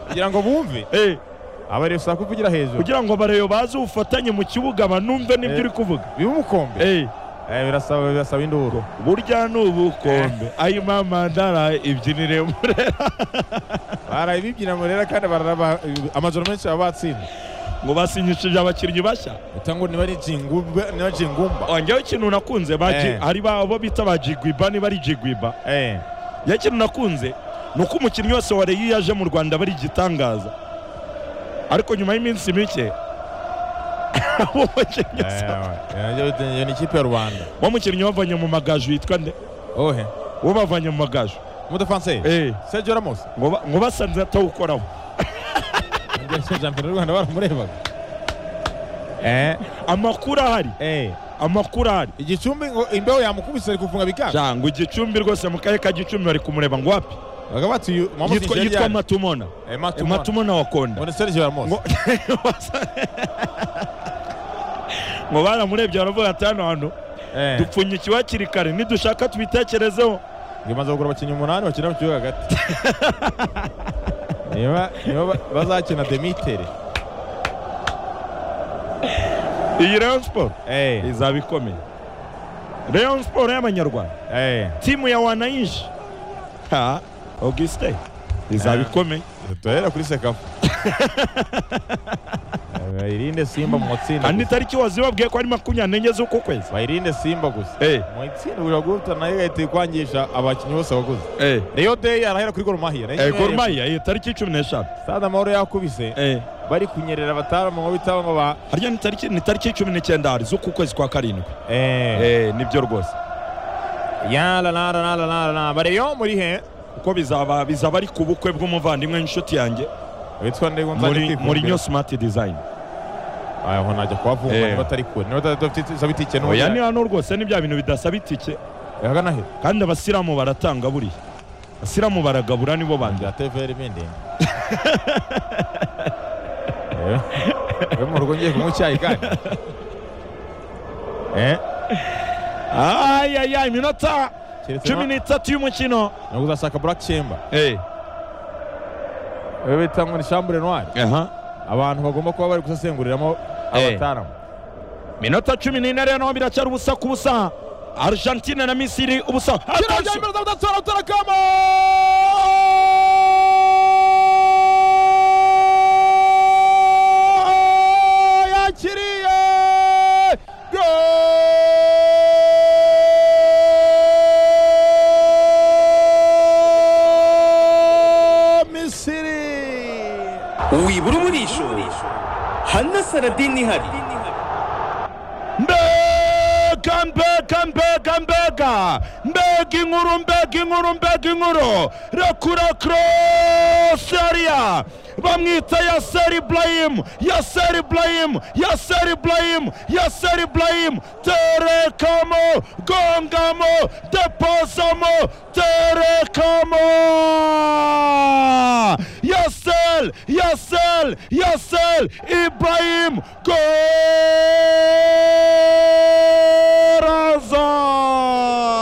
kugira ngo bumve Eh, abarefusa kuvugira hejuru kugira ngo barebe baze ubufatanye mu kibuga banumve n'ibyo Eh. uri kuvuga bibe umukombe Eh, Eh, birasaba birasaba induru burya ni ubukombe ayi mama ndara ibyinire murera barabibyina murera kandi bararaba amajoro menshi baba batsinda ngo basinyishije abakinnyi bashya utango ntibajingumba wanjyeho ikintu nakunze baji- Eh. hari ba- abo bita ba jigwiba niba ari jigwiba eh njyewe ikintu nakunze ni uko umukinnyi wese wa reyo iyo aje mu rwanda aba ari igitangaza ariko nyuma y'iminsi mike uwo mukinnyi Eh, asa- eh, iyo- iyo ni ikipe ya rubanda wa mukinnyi wavanye mu magaju yitwa nde ohe uwo bavanye mu magaju umudefanse Eh, sergio ramos ngo ba- ngo basanze atawukoraho shampiyona y'u rwanda baramurebaga eh amakuru ahari eh amakuru ahari igicumbi ngo imbeho yamukubise ari kufunga bikanga Ja, ngo igicumbi rwose mu karere ka gicumbi bari kumureba ngo wapi baga bati uyu mama yitwa yitwa matumona Eh, matumona wa konda ngo ni sergio ramos ngo ngo baramurebye baravuga ati hano hantu eh dupfunyikiwe hakiri kare nidushaka tubitekerezeho bimaze kugura abakinnyi umunani bakina mu kibuga hagati niba niba ba- bazakina demitere iyi rayon siporo eh izaba ikomeye rayon siporo y'abanyarwanda eh timu ya wananchi ha augustin izaba Eh. ikomeye dutorera kuri sekafu Eh, bayirinde simba mu matsinda kandi gusa. itariki wazibabwiye ko ari makumyabiri n'enye z'uku kwezi bayirinde simba gusa Eh, mu itsinda buri guhita nayo igahita ikwangisha abakinnyi bose baguze eh, reyo deyi arahera kuri gorumahia eh, Gor Mahia iyi tariki cumi n'eshanu stade amahoro yakubise Eh, bari kunyerera abataramanga ngo bitaba ngo ba harya ni tariki ni tariki cumi n'icyenda hari z'uku kwezi kwa karindwi eh Eh, nibyo rwose yala nara nara nara nara bareyo muri he kuko bizaba bizaba ari ku bukwe bw'umuvandimwe n'inshuti yanjye bitwa ndego muri nzajya muri nyo smart design aho najya kuhavunga Eh. niba atari kure niba atadafite isaba itike oya ni hano rwose ni bya bintu bidasaba itike ahagana he kandi abasilamu baratanga buriya abasilamu baragabura nibo bandi bya TVR bindi we mu rugo ngiye kunywa icyayi kandi eh ayaya iminota keretse cumi n'itatu y'umukino ntabwo uzashaka black chamber Eh, we bita ngo ni chambre noire aha abantu bagomba kuba bari gusesenguriramo Eh. abataramu minota cumi n'ine rero naho biracyari ubusa ku busa argentine na misiri ubusa Attention! yakiriye go misiri wibura umurisho hanasaradini ihari mbega mbega mbega mbega mbega inkuru mbega inkuru mbega inkuru rekura kroseria bamwita yaser ibrahim yaser ibrahim yaser ibrahim yaser ibrahim terekamo gongamo deposamo terekamo yaser yaser yaser ibrahim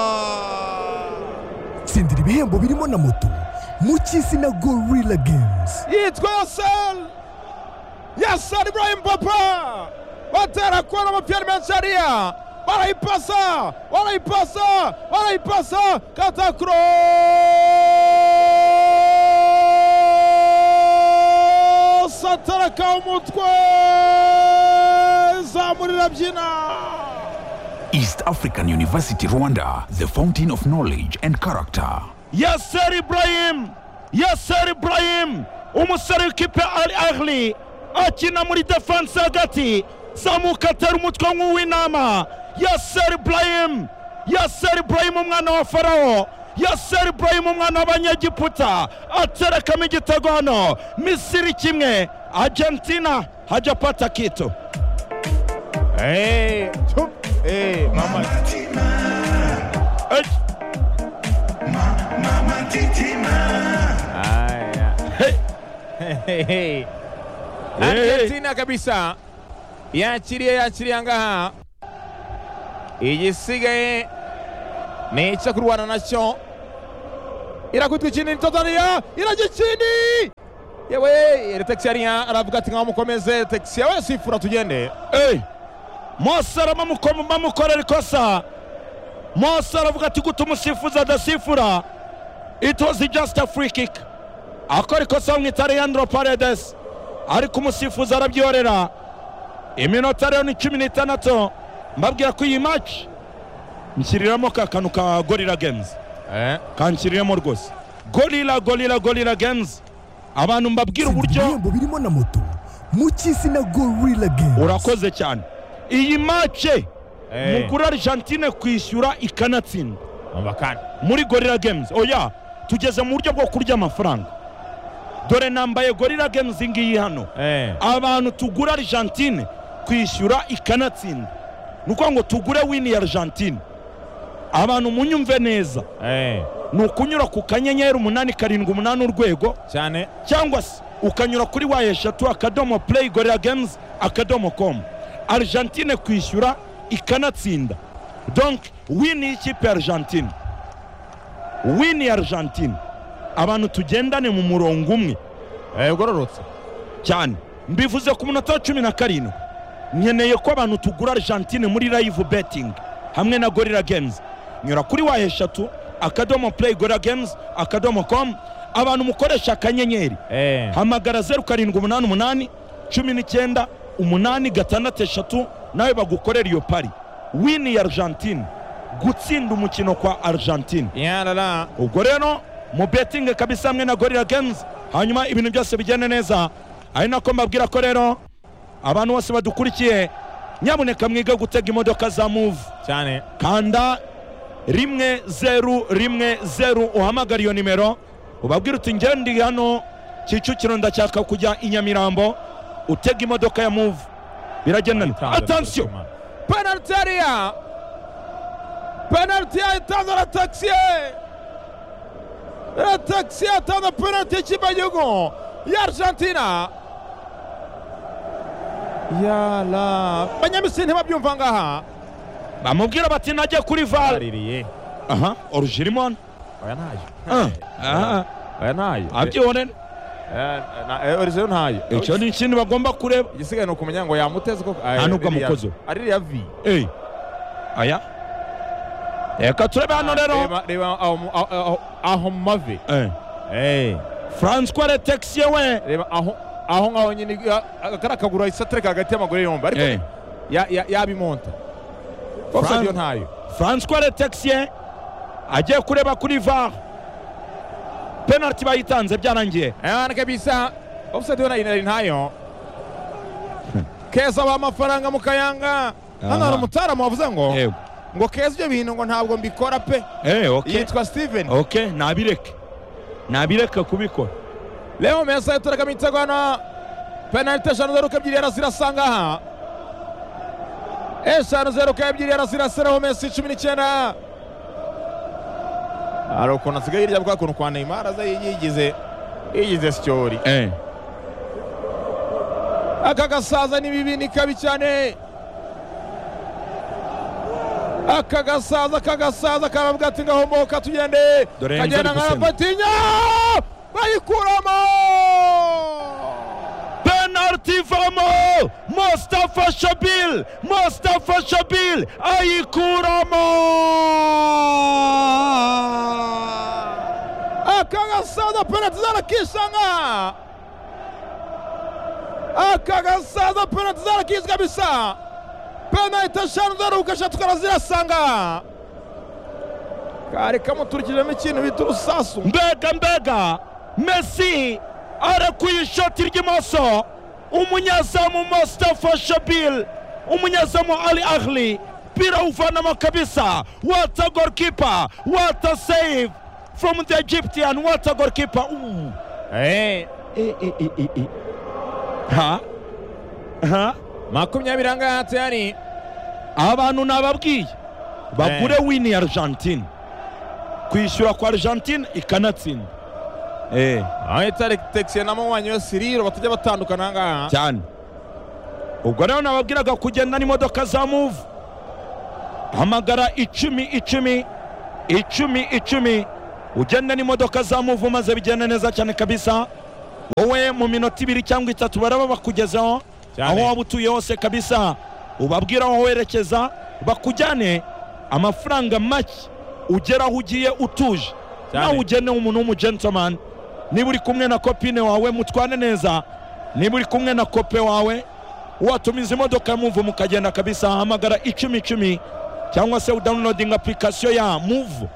golazo tsindira ibihembo birimo na moto mu cy'izina gorilla games yitwa yasel yasel ibrahim papa batera kona umupira menshariya barayipasa barayipasa barayipasa katakuro sataraka umutwe zamurira byina East African University Rwanda, the fountain of knowledge and character. yaser ibrahim yaser ibrahim umusore w'ikipe al ahli akina muri defanse hagati zamuka atera umutwe nk'uw'inama yaser ibrahim yaser ibrahim umwana wa farawo yaser ibrahim umwana w'abanyegiputa aterekamo igitego hano misiri kimwe argentina hajya pata kito Hey, chup. Hey, mama. Hey. Aya. Hey. Hey, hey. Argentina kabisa yakiriye yakiriye ngaha igisigaye ni icyo kurwana nacyo irakutwa ikindi ni Tanzania iragikindi yewe eritexi yariya aravuga ati nkamukomeze eritexi yewe sifura tugende Eh, mosara bamuko- bamukorera ikosa mose aravuga ati gute umusifuzi adasifura it was just a free kick akora ikosa bamwita leandro paredes ariko umusifuzi arabyihorera iminota rero ni cumi n'itandatu mbabwira ko iyi maci nshyiriramo ka kantu ka gorira games Eh, kanshiriremo rwose gorira gorira gorira games abantu mbabwira uburyo ibihembo birimo na moto mu cy'isi na gorilla games urakoze cyane iyi mace Eh. mukuru argentine kwishyura ikanatsinda umva kandi muri gorira games oya tugeze mu buryo bwo kurya amafaranga dore nambaye gorira games iyi ngiyi hano Eh, abantu tugura argentine kwishyura ikanatsinda ni ukuvuga ngo tugure wini ya argentine abantu munyumve neza eh, ni ukunyura ku kanyenyeri umunani karindwi umunani urwego cyane cyangwa se ukanyura kuri wayi eshatu akadomo play gorira games akadomo com argentine kwishyura ikanatsinda donc wini y'ikipe ya argentine wini ya argentine abantu tugendane mu murongo umwe eh, ugororotse cyane mbivuze ku munota wa cumi na karindwi nkeneye ko abantu tugura argentine muri live betting hamwe na gorira games nyura kuri wayi eshatu akadomo play gorira games akadomo com abantu mukoresha akanyenyeri Eh, hamagara zeru karindwi umunani umunani cumi n'icyenda umunani gatandatu eshatu nawe bagukorera iyo pari wini ya argentine gutsinda umukino kwa argentine yarara ubwo rero mu betingi kabisa hamwe na gorira games hanyuma ibintu byose bigende neza ari nako mbabwira ko rero abantu bose badukurikiye nyamuneka mwige gutega imodoka za muvu cyane kanda rimwe zeru rimwe zeru uhamagara iyo nimero ubabwire uti njye ndi hano kicukiro ndashaka kujya i nyamirambo utega imodoka ya muvu biragendana atansiyo penaliti yariya penaliti yatanze na taxi na taxi yatanze penaliti y'ikipe y'igihugu ya argentina yala abanyamisiri ntibabyumva ngaha bamubwira bati najya kuri vare baririye aha oruji irimo hano oya ntayo Ah, aha, oya ntayo abyihorere orizeyo ntayo icyo ni ikintu bagomba kureba igisigaye ni ukumenya ngo yamuteze koko Nta nubwo amukoze. aririya vi Eh, aya reka turebe hano rero reba reba aho mu- aho- aho- aho mu mavi Eh, Eh, francois retexie we reba aho aho ngaho nyine ya- kariya kaguru ahise atereka hagati y'amaguru yombi ariko Eh. ya- ya- yabimonta Fran- ofsayidi yo ntayo francois retexien agiye kureba kuri var penaliti bayitanze byarangiye ana kabisa ofsayidi yo nari ntayo keza baha amafaranga mu kayanga hano hari umutaramu wavuze ngo yego ngo keza ibyo bintu ngo ntabwo mbikora pe eh ok yitwa steven ok nabireke nabireke kubikora leo mesa yaturagamo igitego hano penaliti eshanu zeru ebyiri yara zirasa ngaha eshanu zeru ebyiri yara zirasiraho mesi cumi n'icyenda hari ukuntu asigaye hirya bwa kuntu kwa neymar aza yigize yigize sityori eh aka gasaza ni bibi ni kabi cyane aka gasaza aka gasaza karavuga ati ngahomboka tugende Dore Enzo kagenda ari nka gusenga. patinya bayikuramo penaliti ivamo mustafa shabil mustafa shabil ayikuramo aka gasaza penaliti zarakishanga aka gasaza penaliti zarakishwa kabisa penaliti eshanu zaruka eshatu karazirasanga kari kamuturikijemo ikintu bita urusasu mbega mbega mesi arakuye ishoti ry'imoso umunyezamu mustafa shabil umunyezamu ali ahli mpira uvanamo kabisa wata golkipa wata save from the egyptian wata golkipa Ooh. Eh, Eh, eh, eh, eh, eh. ha ha makumyabiri angahe hatiyari abantu nababwiye bagure wini ya argentine kwishyura kwa argentine ikanatsinda eh. aho itari tekisiye na munywanyi we siriro batajya batandukana ahangaha cyane ubwo rero nababwiraga kugenda n'imodoka za muvu hamagara icumi icumi icumi icumi ugende n'imodoka za muvu maze bigende neza cyane kabisa wowe mu minota ibiri cyangwa itatu baraba bakugezaho Cyane. aho waba utuye hose kabisa ubabwira aho werekeza bakujyane amafaranga make ugera aho ugiye utuje Cyane. nawe ugene umuntu w'umugentomani niba uri kumwe na kopine wawe mutwane neza niba uri kumwe na kope wawe watumiza imodoka muvu mukagenda kabisa hamagara icumi icumi cyangwa se udawunilodinga apurikasiyo ya muvu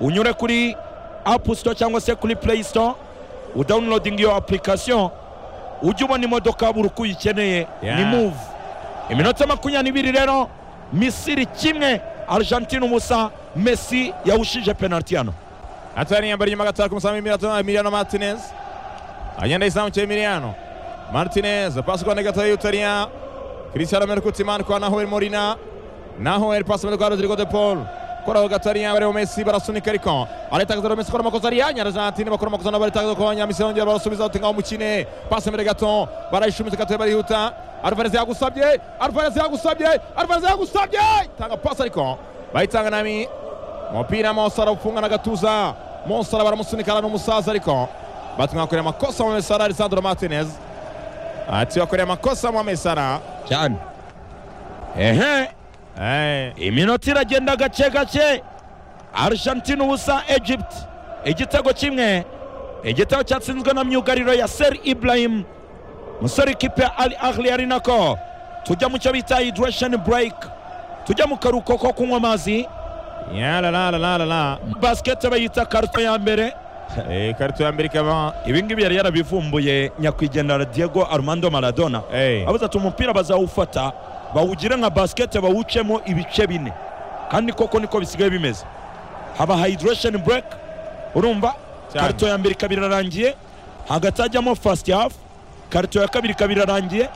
unyure kuri apu sito cyangwa se kuri play sito udawunilodinga iyo apurikasiyo ujye ubona imodoka buri uko uyikeneye Yeah. ni muvu iminota makumyabiri n'ibiri rero misiri kimwe argentine ubusa mesi yawushije penaliti hano Atari yambara inyuma gatatu umusambi Emiliano Emiliano Martinez. Agenda yisamukiye Emiliano. Martinez pasi kwa Negata Utaria. Cristiano Merkutiman kwa Nahuel Molina. Nahuel pasi kwa Rodrigo De Paul. Koraho Gatariya barimo Messi barasunika ariko aritagaza rero Messi kora amakosa ari yanya Argentine bakora amakosa nabo aritagaza ko Nyamisiri yongera barasubiza uti ngaho mukine pasi imbere gato barayishumitse gato barihuta Alvarez yagusabye Alvarez yagusabye Alvarez yagusabye tanga pasi ariko bayitanga nami umupira Monsara ufunga na gatuza Monsara baramusunika n'umusaza ariko batwakorera amakosa mu Mesara Alessandro Martinez ati wakorera amakosa mu Mesara cyane ehe eh iminota iragenda gake gake argentine ubusa egypt igitego kimwe igitego cyatsinzwe na myugariro ya ser ibrahim musore ikipe ya al ahli ari nako tujya mu cyo bita hydration break tujya mu karuhuko ko kunywa amazi ya la la la la la la basikete bayita karito ya mbere eh kartu ya mbere ikaba ibi ngibi yari yarabivumbuye nyakwigendera diego armando maradona eh abaza ati umupira bazawufata bawugire nka basikete bawucemo ibice bine kandi koko niko bisigaye bimeze haba hydration break urumva Cyane. karito ya mbere ikaba irarangiye hagati hajyamo first half karito ya kabiri ikaba irarangiye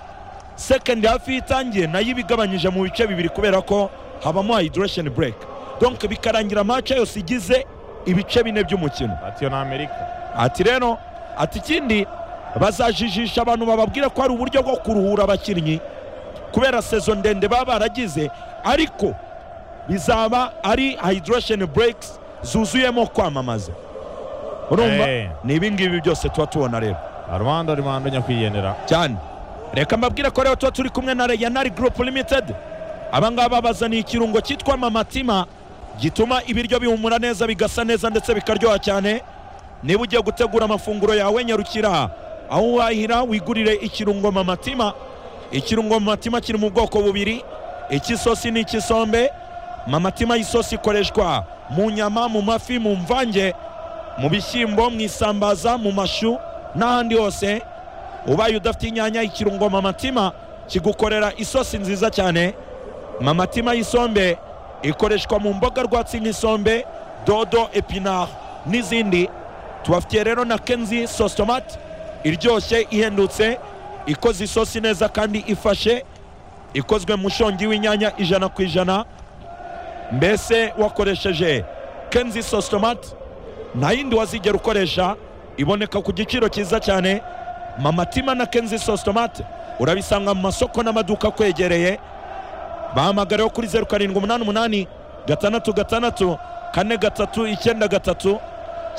second half iyo itangiye nayo iba igabanyije mu bice bibiri kubera ko habamo hydration break donc bikarangira match yose igize ibice bine by'umukino atiyo na Amerika ati rero ati ikindi bazajijisha abantu bababwira ko hari uburyo bwo kuruhura abakinnyi kubera sezo ndende baba baragize ariko bizaba ari hydration breaks zuzuyemo kwamamaza urumva Eh. ni ibingibi byose tuba tubona rero Rwanda Rwanda nyakwigendera cyane reka mbabwire ko rero tuba turi kumwe na reyanari gurupu limitedi abangaba bazaniye ikirungo cyitwa mamatima gituma ibiryo bihumura neza bigasa neza ndetse bikaryoha cyane niba ugiye gutegura amafunguro yawe nyarukira aho wahira wigurire ikirungo mamatima ikirungo mamatima kiri mu bwoko bubiri icy'isosi n'icy'isombe mamatima y'isosi ikoreshwa mu nyama mu mafi mu mvange mu bishyimbo mu isambaza mu mashu n'ahandi hose ubaye udafite inyanya ikirungo mamatima kigukorera isosi nziza cyane mamatima y'isombe ikoreshwa mu mboga rwatsi nk'isombe dodo epinari n'izindi tubafitiye rero na kenzi sositomati iryoshye ihendutse ikoze isosi neza kandi ifashe ikozwe mu shongi w'inyanya ijana ku ijana mbese wakoresheje kenzi sositomati nta yindi wazigera ukoresha iboneka ku giciro cyiza cyane mamatima na kenzi sositomate urabisanga mu masoko n'amaduka akwegereye bahamagareho kuri zeru karindwi umunani umunani gatandatu gatandatu kane gatatu icyenda gatatu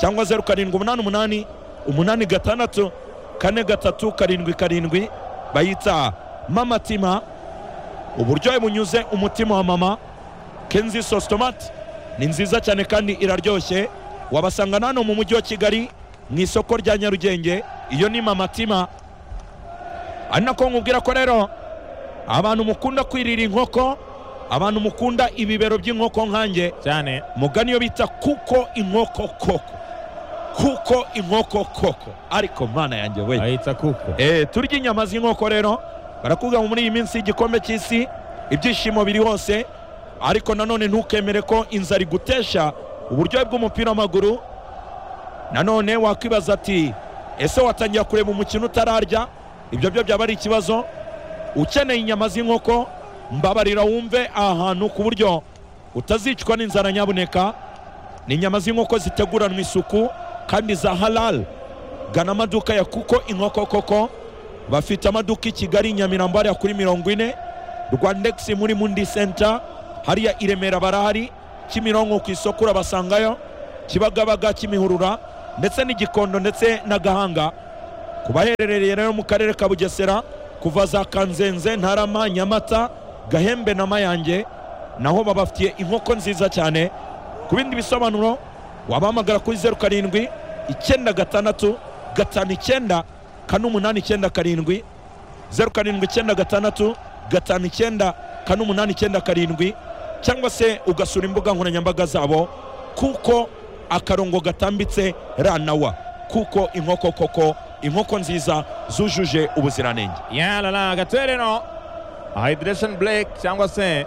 cyangwa zeru karindwi umunani umunani umunani gatandatu kane gatatu karindwi karindwi bayita mamatima uburyohe bunyuze umutima wa mama kenzi sositomate ni nziza cyane kandi iraryoshye wabasanga na hano mu mujyi wa kigali mu isoko rya nyarugenge iyo ni mamatima ari nako nkubwira ko rero abantu mukunda kwirira inkoko abantu mukunda ibibero by'inkoko nkanjye cyane mugani iyo bita kuko inkoko koko kuko inkoko koko ariko mwana yanjye we ayita kuko Eh, turya inyama z'inkoko rero barakubwira ngo muri iyi minsi y'igikombe cy'isi ibyishimo biri hose ariko nanone ntukemere ko inzara igutesha uburyohe bw'umupira w'amaguru nanone wakwibaza ati ese watangira kureba umukino utararya ibyo byo byaba ari ikibazo ukeneye inyama z'inkoko mbabarira wumve aha hantu ku buryo utazicwa n'inzara nyabuneka ni inyama z'inkoko ziteguranwa isuku kandi za halal gana amaduka ya kuko inkoko koko bafite amaduka i kigali nyamirambo hariya kuri mirongo ine rwandegisi muri mundi senta hariya i remera barahari kimironko ku isoko urabasangayo kibagabaga kimihurura ndetse n'igikondo ndetse na gahanga ku baherereye rero mu karere ka bugesera kuva za kanzenze ntarama nyamata gahembe na mayange naho babafitiye inkoko nziza cyane ku bindi bisobanuro wabahamagara kuri zeru karindwi icyenda gatandatu gatanu icyenda kane umunani icyenda karindwi zeru karindwi icyenda gatandatu gatanu icyenda kane umunani icyenda karindwi cyangwa se ugasura imbuga nkoranyambaga zabo kuko akarongo gatambitse ra na wa kuko inkoko koko inkoko nziza zujuje ubuziranenge yalala agatereno hydration blake cyangwa se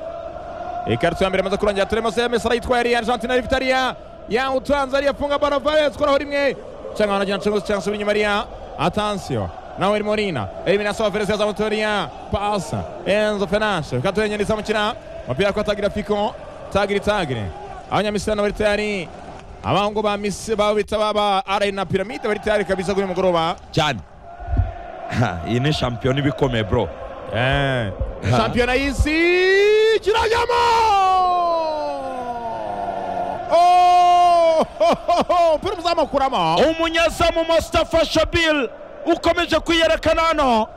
ikarito ya mbere imaze kurangira turimo se mesara yitwaye ariya argentine ari vitariya yawutanze ariya funga baro vares koraho rimwe cyangwa wanagenda nshingo cyangwa se inyuma ariya atansiyo naweri morina eliminasiyo wa fereziya zamutoriya pasa enzo fenashe kato yenyine izamukina umupira kwa tagira fiko tagiri tagiri abanyamisirano bari tayari abahungu ba misi babita baba arayi na piramide bari tayari kabisa kuri uyu mugoroba cyane Ha, iyi ni shampiyona iba ikomeye bro Eh, Ha. shampiyona y'isi kirajyamo Oh, ho, ho, ho, umupira uzamukuramo umunyezamu Mustafa Shabil ukomeje kwiyerekana hano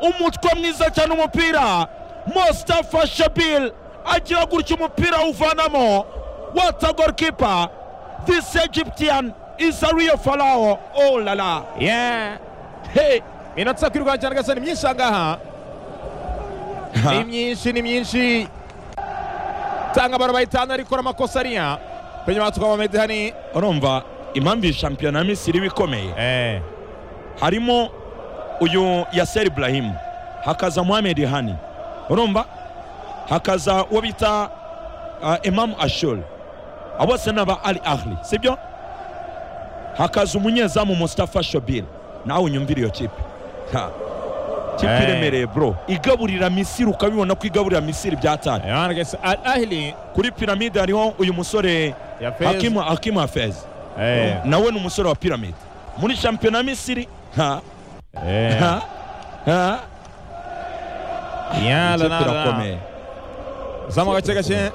umutwe mwiza cyane umupira Mustafa Shabil agira gutya umupira awuvanamo what a goalkeeper this Egyptian is a real pharaoh oh la la Yeah, hey iminota yo kwirwanya cyane gasa ni myinshi ahangaha ni myinshi ni myinshi tanga abantu bayitanga ariko amakosa ariya kwenye matuka mamedi hani urumva impamvu iyi shampiyona ya Misiri iba ikomeye eh harimo uyu yaseri ibrahim hakaza muhamed hani urumva hakaza uwo bita uh, imamu ashuri abo bose ni aba ari ahli sibyo hakaza umunyezamu mustafa shobir nawe unyumvire iyo kipe Ha. kipe Eh. iremereye bro igaburira misiri ukabibona ko igaburira misiri byatari Ayana gese Al Ahli kuri piramide hariho uyu musore ya Fez hakimu hakimu hafezi eh nawe ni umusore wa piramide muri shampiyona ya misiri ha eh ha ha ya la ikipe la la irakomeye zamu gace gace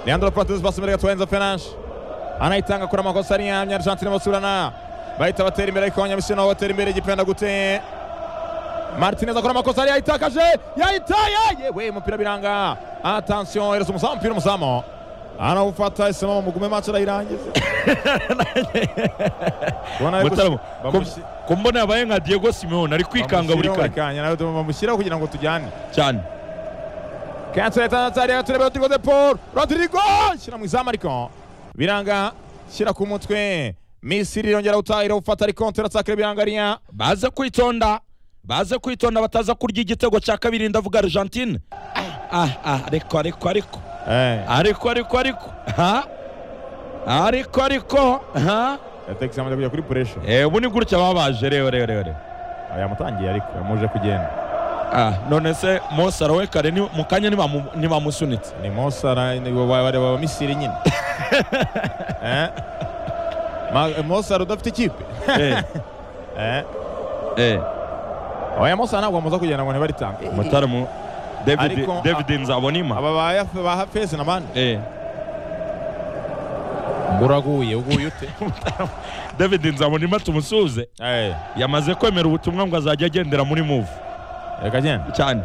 Leandro Patrice basi imbere gatwaye Enzo Fernandes anayitanga kuri amakosa ariya Argentine basurana bahita batera imbere ariko abanyamisiri nabo batera imbere igipenda gute Martinez akora amakosa ariya yayitakaje yayitaye yewe umupira biranga attention ereza umuzamu umupira umuzamu anawufata isimama mugume match arayirangiza Kubona ari Mutarama, gusi- ku- bamushi- ku mbona yabaye nka diego simeone ari kwikanga buri bamushyiraho buri kanya kanya nawe bamushyiraho kugira ngo tujyane cyane kanseri tanzania turebe rodrigo de paul rodrigo shyira mu izamu ariko biranga shyira ku mutwe misiri irongera guta irawufata ariko turatsakarira biranga ariya baze kwitonda baze kwitonda bataza kurya igitego cya kabiri ndavuga argentine Ah, ah, ah, ariko ariko ariko ariko ariko ariko ha ariko ariko ha yatekisi amaze kujya kuri puresha Eh, ubu ni gutya baba baje rero rero rero yamutangiye ariko yamuje kugenda Ah, none se mose arawe kare ni- mu kanya ntibamu- ntibamusunitse ni mosara bareba misiri nyine Eh. Ma- mosara udafite ikipe Eh, Eh. eh. oya mosara ntabwo bamaze kugenda ngo ntibaritange mutaramo david Ariko- david nzabonima aba ba Yaf- ba hafezi n'abandi eh uraguye uguye ute david nzabonima tumusuhuze yamaze kwemera ubutumwa ngo azajya agendera muri move reka genda cyane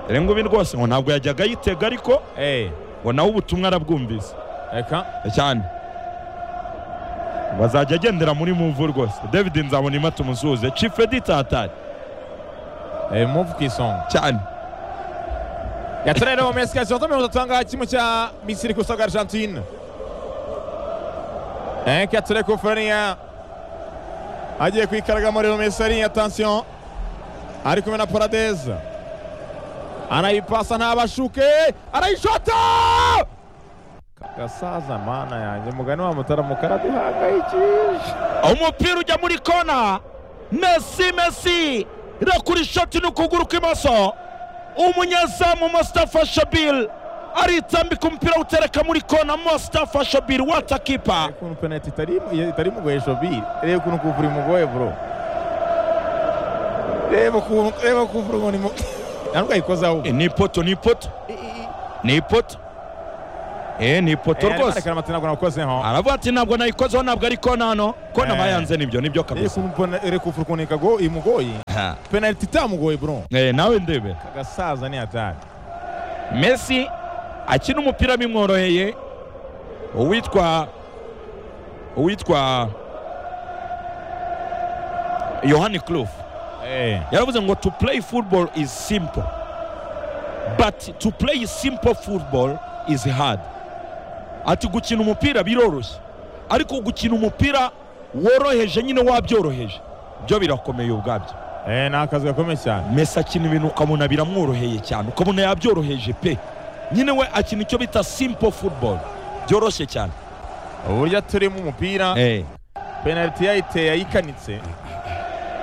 rero ngo ibi rwose ngo ntabwo yajyaga yitega ariko Eh. ngo nawe ubutumwa arabwumvise reka cyane bazajya agendera muri move rwose david nzabonima tumusuhuze chief edit hatari Eh, move ku isonga cyane yatorera mu mesi kasi wazo mirongo itatu ahangaha kimwe cya misiri kusaga argentine eh katore kufuraniya agiye kwikaraga muri mu mesi ari atansiyo ari kumwe na paradeza anayipasa ntabashuke arayishota kagasaza mana yanjye mugani wa mutaramu karaduhangayikisha umupira ujya muri kona mesi mesi irakura ishoti n'ukuguru kw'imoso umunyezamu mustafa shabil aritambika umupira awutereka muri kona mustafa shabil watakipa reba ukuntu penaliti itari itari mugoye shobiri reba ukuntu kuvura imugoye bro reba ukuntu reba kuvura umuntu imugoye ntabwo ayikozaho ni ipoto ni ipoto ni ipoto eh ni ipoto Eh, arimo rwose arekana matena ngo nakozeho aravuga ati ntabwo nayikozeho ntabwo ari konano kona Eh. bayanze nibyo nibyo kabisa yesu mbona ere kufurukunika go imugoye Ha. penaliti itamugoye bro Eh, nawe ndebe agasaza ni hatari Messi akina umupira bimworoheye uwitwa uwitwa yohani Cruyff eh yaravuze ngo to play football is simple but to play simple football is hard ati gukina umupira biroroshye ariko gukina umupira woroheje nyine wabyoroheje byo birakomeye ubwabyo eh ni akazi gakomeye cyane Messi akina ibintu ukabona biramworoheye cyane ukabona yabyoroheje pe nyine we akina icyo bita simple football byoroshye cyane uburyo aturimo umupira eh penaliti yayiteye yayikanitse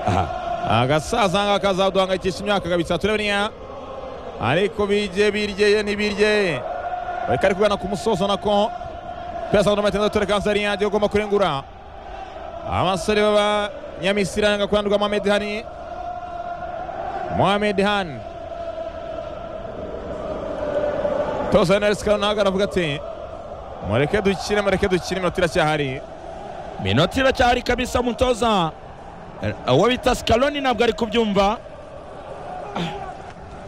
aha agasaza ngaka kazaduhangayikisha imyaka kabisa turabona ariko bije biryeye ntibirye bariko ari kugana ku musozo nako pesamatenda tore kanseri yanjye ugomba kurengura abasore b'abanyamisiri aranga kurandurwa mohamed hani mohamed hani tosa naris karunaga aravuga ati mureke dukine mureke dukine iminota iracyahari minota iracyahari kabisa mutoza Eh, uwo bita Scaloni ntabwo ari kubyumva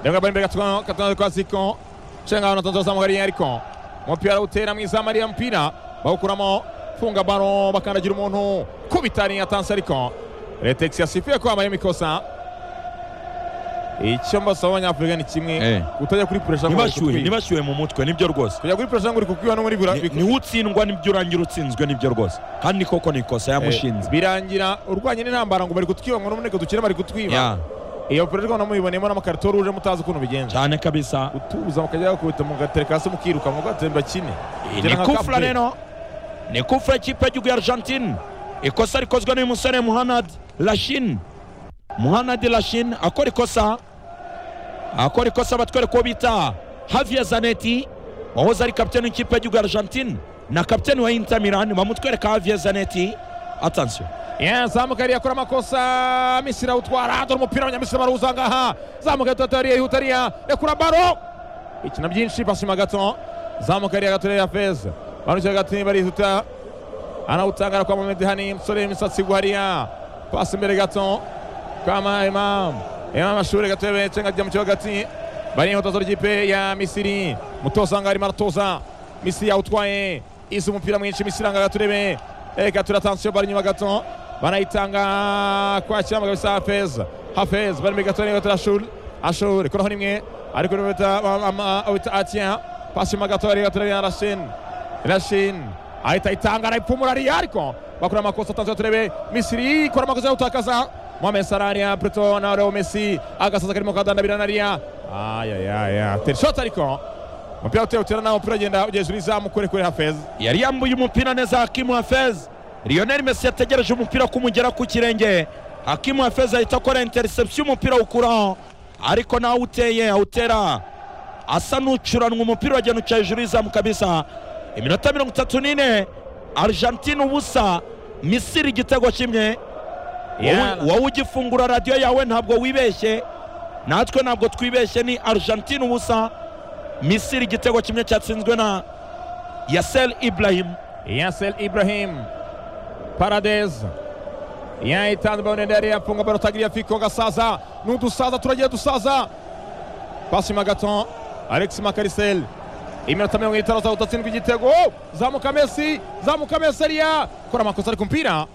Lenga bali mbele katika katika kwa ziko. Chenga wanatonza za mwagari yariko. Mupira utera mwiza Maria mpira. Bawukuramo funga baro bakandagira umuntu kubitari yatanse ariko. Retex yasifia kwa Miami kosa. Icyo mbasa abanyafurika ni kimwe Eh. kutajya kuri pressure ngo nibashyuhe bikutwibe. nibashyuhe mu mutwe nibyo rwose kujya kuri pressure ngo rikukwiba no muri bura Ni- niwe utsindwa nibyo urangira utsinzwe nibyo rwose kandi koko ni ikosa Eh, yamushinze birangira urwanye n'intambara ngo bari kutwiba ngo n'umurego dukire bari kutwiba Ya, iyo pressure ngo namubibonemo n'amakarito ruje mutazi ukuntu bigenza cyane kabisa utubuza mukajya bakubita mugatereka hasi mukiruka mugatera bakine ni kufura rero ni kufura y'ikipe y'igihugu ya argentine ikosa rikozwe n'uyu musore muhanad lashin muhanad lashin akora ikosa akora ikosa batwereka uwo bita havier zaneti wahoze ari kapiteni w'ikipe y'igihugu ya argentine na kapiteni wa inter milan bamutwereka havier zaneti atansiyo Yeah, zamuka yari yakora amakosa misiri awutwara dore umupira abanyamisiri baruza ngaha zamuka yatatariye yihutariya rekura baro ikina byinshi pasima gato zamuka yari yagatorera ya feza barusha hagati barihuta anawutangara kwa mohamed hani musore w'imisatsi guhariya pasi imbere gato kama imam imam ashuri gatebe cenga ajya mu kibuga hagati bari inkoto ry'ikipe ya misiri mutoza ngaho arimo aratoza misiri yawutwaye izi umupira mwinshi misiri anga gaturebe reka turatansiyo bari inyuma gato barayitanga kwa kiramba kabisa hafez hafez bari imbere gato niyo turashuri ashuri koraho nimwe ariko niwe bita wita atien pasi inyuma gato bari gaturebe arashin Rashin ahita itanga arayipfumura ariya ariko bakora amakosa atanzwe turebe Misiri ikora amakosa yo gutakaza Mohamed Salah ariya Preto na Leo Messi agasaza karimo kadandabira nariya ayayaya terishoti ariko umupira uteye utera nawe umupira ugenda ugeze uri zamu kure kure Hafez yari yambuye umupira neza hakimu hafez lionel messi yategereje umupira kumugera ku kirenge hakimu hafez ahita akora interception umupira awukuraho ariko nawe uteye awutera asa n'ucuranwa umupira wagenda uca hejuru y'izamu kabisa iminota mirongo itatu n'ine argentine ubusa misiri igitego kimwe Wowe- Yeah. wowe ugifungura radiyo yawe ntabwo wibeshye natwe ntabwo twibeshye ni argentine ubusa misiri igitego kimwe cyatsinzwe na yasel ibrahim Yasel Ibrahim Paradez yayitanze mbabone ndari yafunga baro tagira fiko gasaza n'udusaza turagiye dusaza pasi ma gato Alex Makarisel iminota mirongo itandatu utatsindwa igitego zamuka Messi zamuka Messi ariya kora amakosa ari ku mpira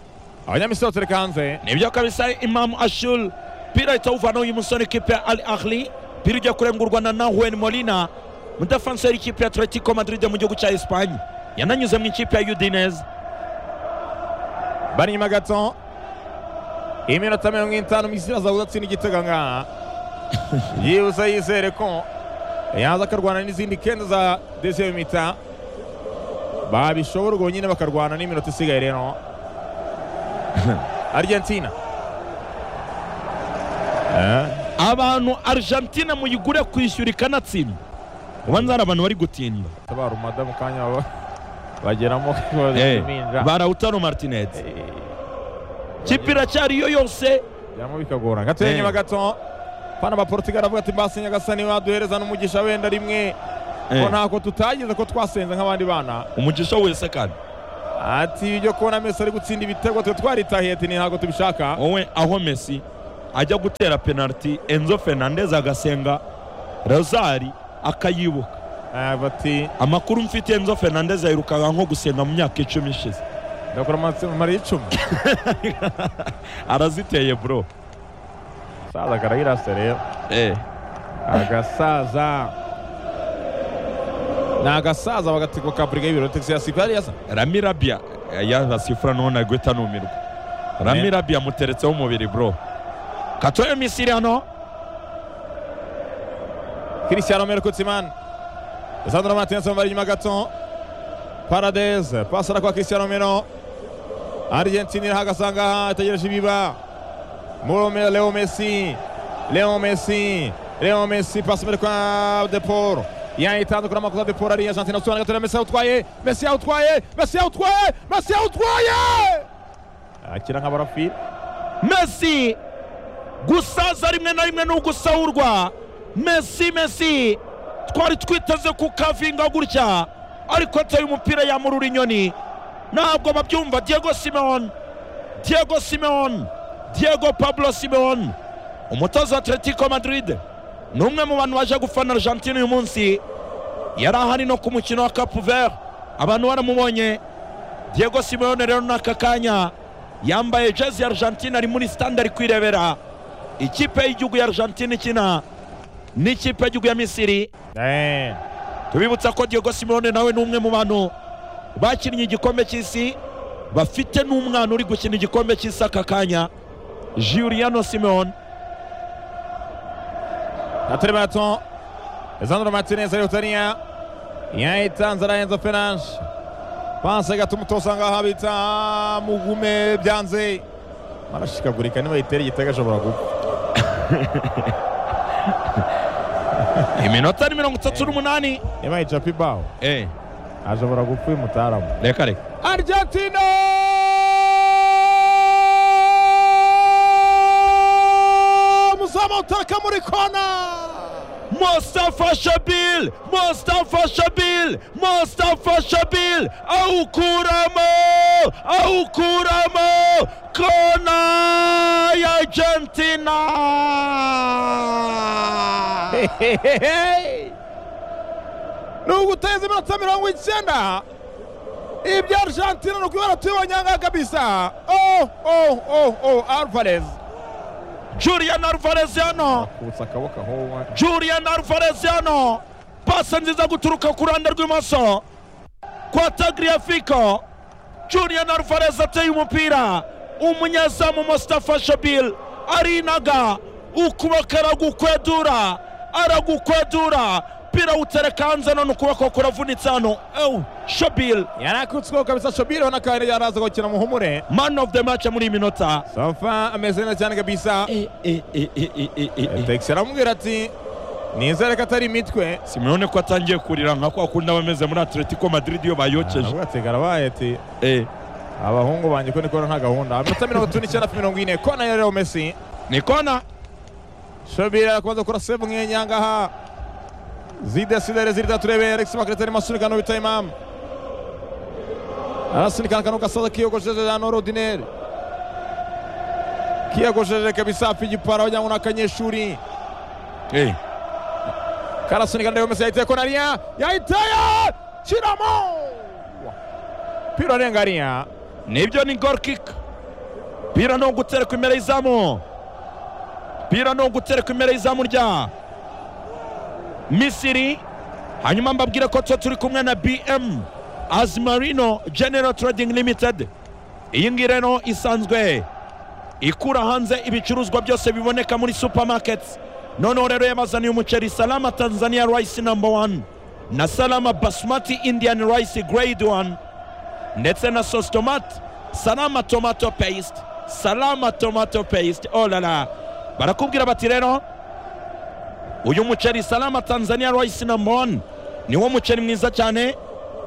abanyamisiri batereka hanze nibyo kabisa imamu ashul pira ahita awuvanaho uyu musore ikipe ya al ahli pira ujya kurengurwa na nahuel molina mudefanseri y'ikipe ya atletico madrid mu gihugu cya esipanye yananyuze mu ikipe ya udinez bari inyuma gato iminota mirongo itanu Misiri aza gutsinda igitego ngaha yibuze yizere ko yaza akarwana n'izindi kenda za deuxième mita babishobora ubwo nyine bakarwana n'iminota isigaye rero Argentina eh? abantu argentine muyigure kwishyura ikanatsindwa ubanza hari abantu bari gutinda tabara umada mu kanya baba bageramo babiminja barawutaro martinez Eh, kipe iracyari yo yose byamo bikagora gatoya Eh. inyuma gato fana ba portugal avuga ati basinye agasa niba duhereza n'umugisha wenda rimwe ko ntako tutageze ko twasenze nk'abandi bana umugisha wese kandi ati ibyo kubona mesi ari gutsinda ibitego twe twaritahiye ati ni ntabwo tubishaka wowe aho mesi ajya gutera penaliti enzo fernandez agasenga rozari akayibuka Eh, bati amakuru mfite enzo fernandez ayirukaga nko gusenga mu myaka icumi ishize ndakora amari y'icumi araziteye bro saza karayirase rero eh. agasaza ni agasaza bagatiko ka brigade y'ibiro tegisi ya sipari yasa ramirabia yarasifura noneho nagwita numirwa ramirabia amuteretseho umubiri bro katoyo misiri hano Cristiano Romero Kutsimani Lisandro Martinez amubara inyuma gato Paradez pasi arakora Cristiano Romero Argentina irahagaze ahangaha itegereje ibiba Murome Leo Messi Leo Messi Leo Messi pasi imbere kwa Depor yayitandukura amakosa Depor ari Argentina usobanura gatera Messi awutwaye Messi awutwaye Messi awutwaye Messi awutwaye akira nk'abarafiri mesi gusaza rimwe na rimwe ni ugusaurwa mesi mesi twari twiteze kukavinga gutya ariko ateye umupira yamurura inyoni ntabwo babyumva diego simeon diego simeon diego pablo simeon umutoza wa atletico madrid ni umwe mu bantu baje gufana argentine uyu munsi yari ahari no ku mukino wa capu vert abantu baramubonye diego simeone rero ni aka kanya yambaye jezi ya argentine ari muri sitande ari kwirebera ikipe y'igihugu ya argentine ikina n'ikipe y'igihugu ya misiri Eh, tubibutsa ko diego simone nawe ni umwe mu bantu bakinnye igikombe cy'isi bafite n'umwana uri gukina igikombe cy'isi aka kanya juliano simone atari bato Lisandro Martinez ayihutaniya yayitanze arahenze Fernandes panse gatuma utosanga aha bita mugume byanze barashikagurika nibayitera igitego ashobora gupfa iminota ni mirongo itatu n'umunani nibayica baho Eh, ashobora gupfa uyu mutaramu reka reka Argentina muzamu utaka muri kona Mustafa Shabil, Mustafa Shabil, Mustafa Shabil, aukuramo, aukuramo, kona ya Argentina. ni uguteza iminota mirongo icyenda ibya argentina ni ukubera tubibonyanga kabisa oh, oh, oh, oh, alvarez Julian Alvarez yano, akutsa akaboko aho Julian Alvarez yano, pasa nziza guturuka ku ruhande rw'imoso kwa Tagliafico. Julian Alvarez ateye umupira, umunyezamu Mustafa Shabil arinaga, ukuboko aragukwedura, aragukwedura, mpira utereka hanze none ukuboko kuravunitse hano. Ew, Shabil yarakutsweho kabisa shobiriho n'akandi yaraza gukina muhumure man of the match muri iyi minota. safa ameze neza cyane kabisa E, e, e, e, e, e, e. tekisi aramubwira ati nizere ko atari imitwe simeone ko atangiye kurira nka kwa kundi aba ameze muri atletico madrid iyo bayokeje agatega arabaye ati Eh, abahungu banjye ko nikora nta gahunda minota mirongo itatu n'icyenda kuri mirongo ine kona ya leo messi ni kona shobira arakomeza gukora save umwenya ngaha zidesidere zirida turebe alex makarita arimo asunika nubita imamu arasunika akantu gasaza kiyogosheje ya norodineri kiyogosheje kabisa apfa igipara wagira ngo ni akanyeshuri Eh, karasunika ndebe mesi yahiteye konariya yahiteye kiramo pira arenga ariya nibyo ni goal kick pira ni ugutereka imbere y'izamu pira ni ugutereka imbere y'izamu rya misiri hanyuma mbabwire ko tuba turi kumwe na bm azimarino general trading limited iyi ngiyi rero isanzwe ikura hanze ibicuruzwa byose biboneka muri supermarkets noneho rero yabazaniye umuceri salama tanzania rice number one na salama basmati indian rice grade one ndetse na sauce tomate salama tomato paste salama tomato paste oh la la barakubwira bati rero uyu muceri salama tanzania rice number one niwo muceri mwiza cyane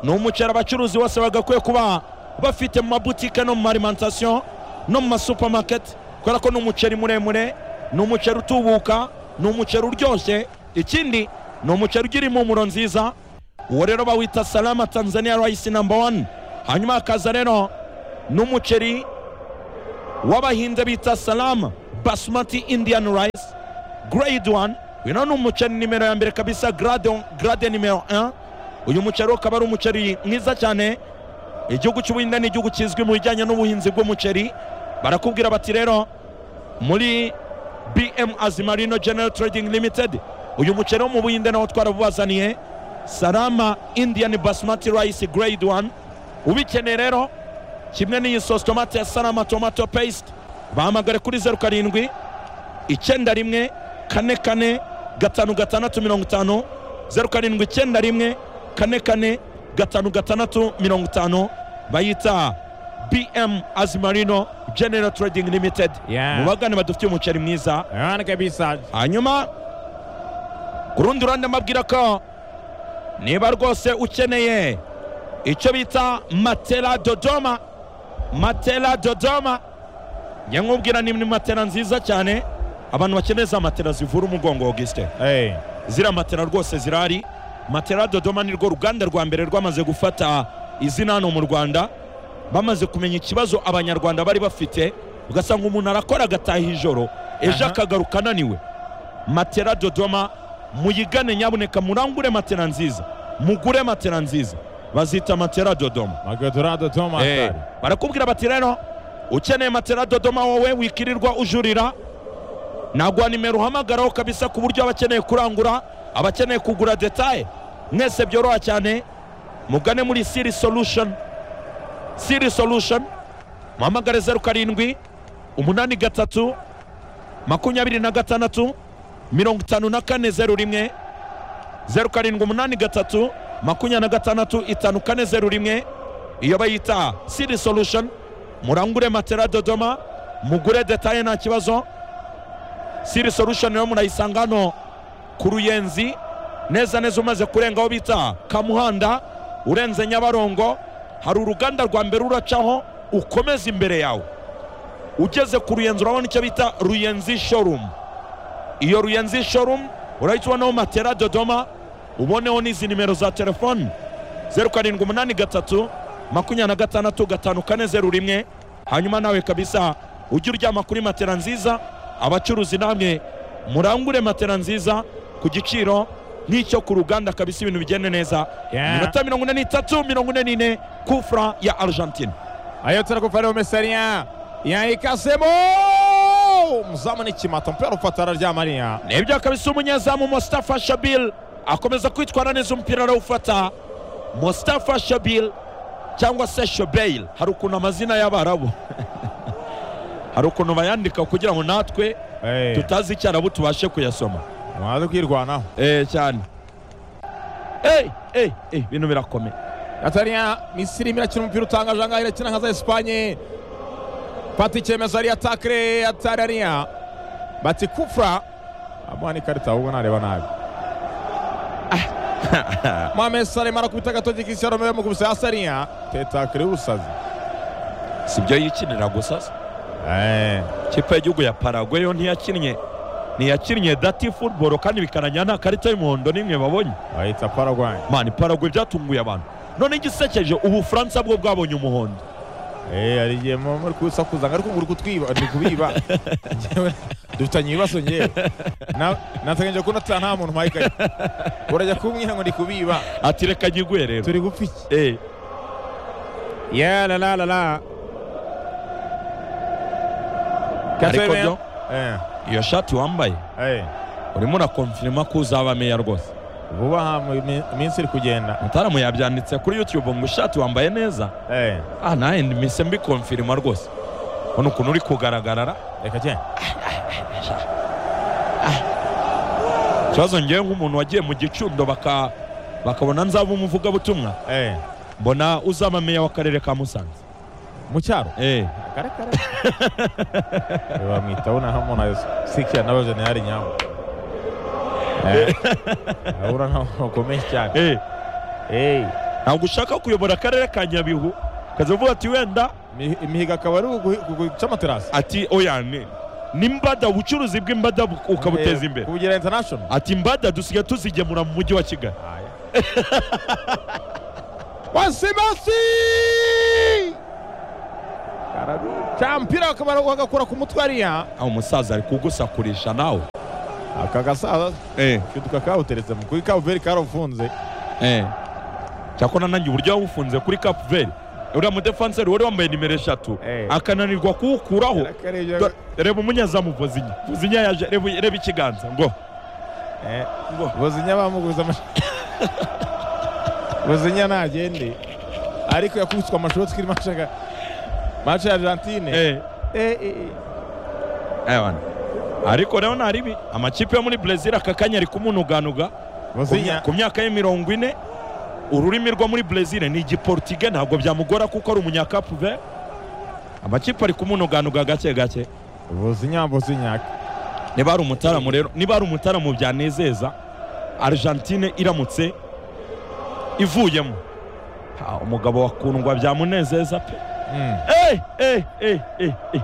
ni umuceri abacuruzi bose bagakwiye kuba bafite mu mabutike no mu marimantasiyo no mu masupamaketi kubera ko ni umuceri muremure ni umuceri utubuka ni umuceri uryoshye ikindi ni umuceri ugira impumuro nziza uwo rero bawita salama tanzania rice number one hanyuma hakaza rero n'umuceri w'abahinzi bita salama basmati indian rice grade one uyu ni umuceri nimero ya mbere kabisa grade, grade nimero 1 uyu muceri ukaba ari umuceri mwiza cyane igihugu cy'ubuhinde ni igihugu kizwi mu bijyanye n'ubuhinzi bw'umuceri barakubwira bati rero muri bm azimarino general trading limited uyu muceri wo mu buhinde nawo twarawubazaniye salama indian basmati rice grade 1 ubikeneye rero kimwe n'iyi sosi tomate ya salama tomato paste bahamagare kuri zeru karindwi icyenda rimwe kane kane gatanu gatandatu mirongo itanu zeru karindwi icyenda rimwe kane kane gatanu gatandatu mirongo itanu bayita bm azimarino general trading limited Yeah. mubagane badufitiye umuceri mwiza Ayan kabisa. hanyuma ku rundi ruhande mbabwira ko niba rwose ukeneye icyo bita matela dodoma matela dodoma njya nkubwira ni ni matela nziza cyane abantu bakeneye za matela zivura umugongo augustin Hey. ziriya matela rwose zirahari matela dodoma ni rwo ruganda rwa mbere rwamaze gufata izina hano mu rwanda bamaze kumenya ikibazo abanyarwanda bari bafite ugasanga umuntu arakora agataha ijoro ejo Aha. akagaruka ananiwe matela dodoma muyigane nyabuneka murangure matela nziza mugure matela nziza bazita matela dodoma Magodorado Thomas. Eh, Hey. barakubwira bati rero ukeneye matela dodoma wowe wikirirwa ujurira nagwa nimero uhamagaraho kabisa ku buryo abakeneye kurangura abakeneye kugura detaye mwese byoroha cyane mugane muri siri solution siri solution muhamagare zeru karindwi umunani gatatu makumyabiri na gatandatu mirongo itanu na kane zeru rimwe zeru karindwi umunani gatatu makumyabiri na gatandatu itanu kane zeru rimwe iyo bayita siri solution murangure matera dodoma mugure detaye nta kibazo siri solution rero murayisanga hano ku ruyenzi neza neza umaze kurenga aho bita kamuhanda urenze nyabarongo hari uruganda rwa mbere uracaho ukomeza imbere yawe ugeze ku ruyenzi urabona icyo bita ruyenzi showroom iyo ruyenzi showroom urahita ubonaho matera dodoma uboneho n'izi nimero za telefoni zeru karindwi umunani gatatu makumyabiri na gatandatu gatanu kane zeru rimwe hanyuma nawe kabisa ujye uryama kuri matera nziza abacuruzi namwe murangure matera nziza ku giciro nk'icyo ku ruganda kabisa ibintu bigende neza Yeah. iminota mirongo ine n'itatu mirongo ine n'ine kufra ya argentine Ayo turakufari umesalia. Yaikasemo. Mzama ni chimata mpero fatara rya Maria. nibyo kabisa umunyezamu mustafa shabil akomeza kwitwara neza umupira arawufata mustafa shabil cyangwa se shobeil hari ukuntu amazina y'abarabu hari ukuntu bayandika kugira ngo natwe Hey. tutazi icyarabu tubashe kuyasoma Mwaza kwirwanaho. eh cyane eh eh eh bintu birakomeye Atania Misiri imira akina umupira utangaje ahangaha irakina nka za Espanye fata icyemezo ari atakire atarariya bati kufra amuha n'ikarita ahubwo nareba nabi Mohamed Salah arakubita agatoki Cristiano Ronaldo yamukubise hasi ariya tetakire y'ubusazi sibyo yikinira gusa se Eh, ikipe y'igihugu ya paraguay yo ntiyakinnye ntiyakinnye dati football kandi bikanajyana nta karita y'umuhondo n'imwe babonye bayita Paraguay mani paraguay byatunguye abantu none igisekeje ubufaransa bwo bwabonye umuhondo Eh, hari igihe muba muri kusakuza ngo ariko ngo uri kutwiba ndi kubiba Njyewe dufitanye ibibazo ngewe Na- nateganyije ko nataha nta muntu mpayikaye urajya kumbwira ngo ndi kubiba ati reka nyigwe rero turi gupfa iki Eh, Yeah, la la la la. ariko byo Eh, iyo shati wambaye eh. urimo urakonfirima ko uzaba meya rwose Vuba aha mu mi- minsi iri kugenda. mutaramu yabyanditse kuri youtube ngo ishati wambaye neza Eh, ah nawe mise mbikonfirima rwose ubona ukuntu uri kugaragarara reka cyane. ikibazo ngewe nk'umuntu wagiye mu gicundo baka bakabona nzaba umuvugabutumwa Eh, mbona uzaba meya w'akarere ka musanze mu cyaro. Eh, Kare kare. Bamwita bona hamo na sikia na generali nyabo. Eh. Ahura nka ukomeye cyane. eh, Eh. ntabwo ushaka kuyobora akarere ka nyabihu ukaza uvuga ati wenda mi- Imihigo akaba ari ugu- ugu- guca amaterasi. ati oya ni n'imbada ubucuruzi bw'imbada bu- ukabuteza Eh, imbere Kubugira international. ati imbada dusigaye tuzigemura mu mujyi wa kigali Aya. wasimasi araca mpira bakamara bagakora ku mutwe hariya umusaza ari kugusakurisha nawe aka gasaza eh, kiduka kawuteretse mu kuri kavuveri karafunze eh. cyakora nanjye uburyo wawufunze kuri capu veri uriya mudefanseri wari wambaye nimero eshatu Eh. akananirwa kuwukuraho Yarakarebye. Dore- reba umunyezamu vozinya vozinya yaje reba reba ikiganza ngo Eh, buzinya bamuguze amashu buzinya ntagende ariko yakubiswe amashoti kuri mace ya- mace ya argentine eh. Eh, eh, eh. Ewan. ariko rero nta ribi amakipe yo muri brezil aka kanya ari kumunuganuga Ku buzinya mya- ku myaka ye mirongo ine ururimi rwo muri brezil ni igiportige ntabwo byamugora kuko ari umunyakapuve amakipe ari kumunuganuga gake gake buzinya buzinya niba hari umutaramu rero niba hari umutaramu byanezeza argentine iramutse ivuyemo Ha, umugabo wakundwa byamunezeza pe Mm. Eh, eh, eh, eh, eh.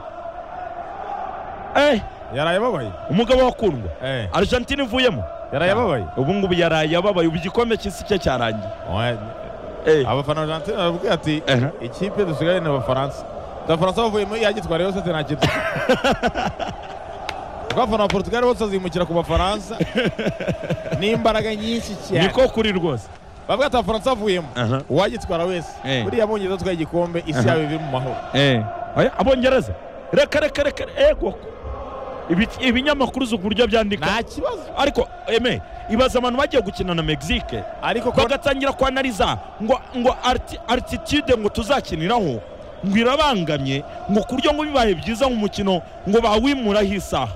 Eh, yaraye ababaye umugabo wakundwa Eh, argentine ivuyemo yaraye ababaye ubu ngubu yaraye ababaye ubu igikombe cy'isi cye cyarangiye Oya, Eh, abafana ba argentine baravuga ati Eh. ikipe dusigaye ni abafaransa abafaransa bavuyemo yagitwara yose ati nta kintu kuko abafana ba portugal bose bazimukira ku bafaransa n'imbaraga nyinshi cyane niko kuri rwose bavuga ati abafaransa bavuyemo Aha. uwagitwara wese Eh. buriya abongereza atwaye igikombe isi Aha. yabo iri mu mahoro Oya, abongereza reka reka reka ego Ibi- ibinyamakuru uzi uburyo byandika nta kibazo ariko eme ibaza abantu bagiye gukina na mexique ariko ko bagatangira kwanariza ngo ngo arti- altitude ngo tuzakiniraho ngo irabangamye ngo ku buryo ngo bibaye byiza nk'umukino ngo bawimuraho isaha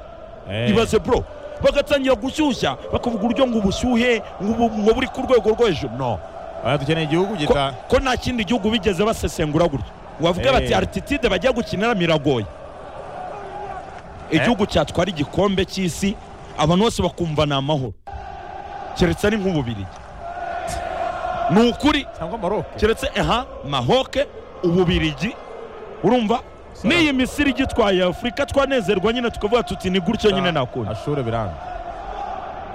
Eh, ibaze bro bagatangira gushyushya bakavuga uburyo ngo ubushyuhe ngo ubu- ngo buri ku rwego rwo hejuru no oya, dukeneye igihugu ko, gita ko nta kindi gihugu bigeze basesengura gutyo bavuge Eh. bati altitude bajya gukinira miragoye igihugu cyatwara igikombe cy'isi abantu bose bakumva ni amahoro keretse ari nk'ububirigi ni ukuri cyangwa maroke keretse aha mahoke ububirigi urumva n'iyi misiri igitwaye afurika twanezerwa nyine tukavuga tuti ni gutyo nyine nakundi ashure biranga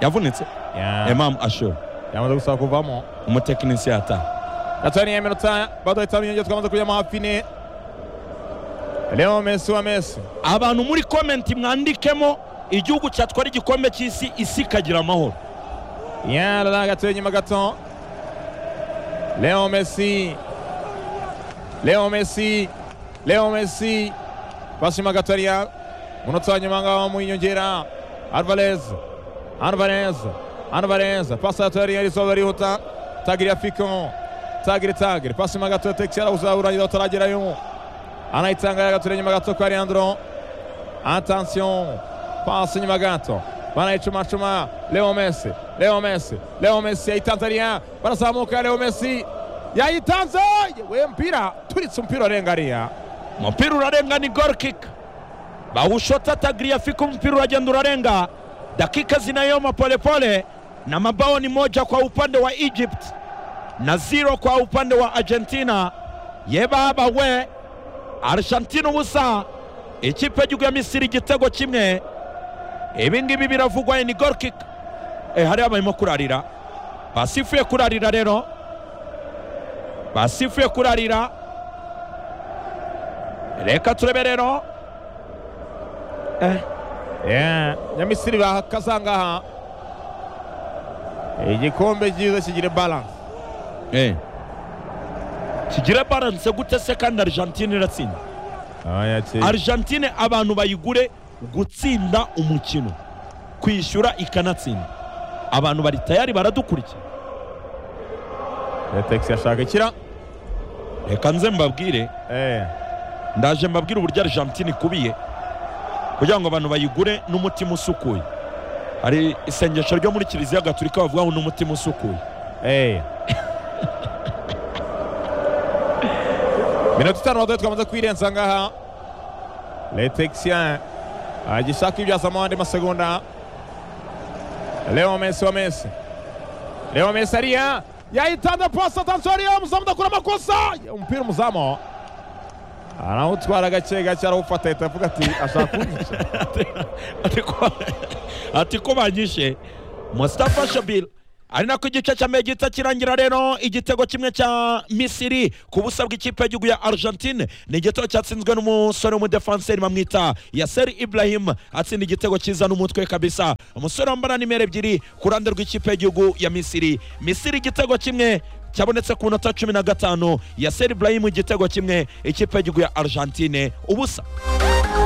yavunitse Ya- emamu ashura yamaze gusaba kuvamo umutekinisiye ataha Gatani ya minota bado itano nyongera tukamaze kujya mu hafine Leo Messi wa Messi abantu muri komenti mwandikemo igihugu cyatwara igikombe cy'isi isi ikagira amahoro yalala gatoya inyuma gato Leo Messi Leo Messi Leo Messi pasi inyuma gato hariya munota wa nyuma ngaho mu nyongera Alvarez Alvarez Alvarez pasi gato hariya risoba rihuta tagiri ya Fico tagiri tagiri pasi inyuma gato tekisi arawuzaburangira utaragerayo anayitangaya gato inyuma gato kwa Leandro Attention, pasi nyuma gato banayicumacuma Leo Messi, Leo Messi, Leo Messi yayitanze hariya barazamuka Leo Messi yayitanze we mpira turitse umupira urenga hariya umupira urarenga ni gol kick bawushota tagriyafika umupira uragenda urarenga dakika zinayoma polepole na mabao ni moja kwa upande wa egypt na zero kwa upande wa argentina yebaba we argentina ubusa ikipe y'igihugu ya misiri igitego kimwe ibi ngibi biravugwa ni gol kick e, hariya barimo kurarira basifuye kurarira rero basifuye kurarira reka turebe rero Yeah, Nyamisiri bahakaza ngaha igikombe cyiza kigira balance kigira baranse gute se kandi argentine iratsinda Ari- argentine abantu bayigure gutsinda umukino kwishyura ikanatsinda abantu bari tayari baradukurikira Tex yashaka ikira reka nze mbabwire Eh, ndaje mbabwire uburyo argentine ikubiye kugira ngo abantu bayigure n'umutima usukuye hari isengesho ryo muri kiliziya gaturika bavugaho n'umutima usukuye eh. minota itanu badoye twamaze kwirenza ngaha letexien agishaka ibyazamo andi masegonda leo mesi wa mesi leo mesi hariya yayitanze pasi atansiyo hariya umuzamu udakora amakosa umupira umuzamu arawutwara gake gake arawufata ahita avuga ati ashaka kunyica ati ko- ati ko banyishe mustafa shabil ari nako igice cya mbere gihita kirangira rero igitego kimwe cya misiri ku busa bw'ikipe y'igihugu ya argentine ni igitego cyatsinzwe n'umusore w'umudefanseri bamwita yaseri ibrahim atsinda igitego cyiza n'umutwe kabisa umusore wambara nimero ebyiri ku ruhande rw'ikipe y'igihugu ya misiri misiri igitego kimwe cyabonetse ku minota cumi na gatanu yaseri ibrahim igitego kimwe ikipe y'igihugu ya argentine ubusa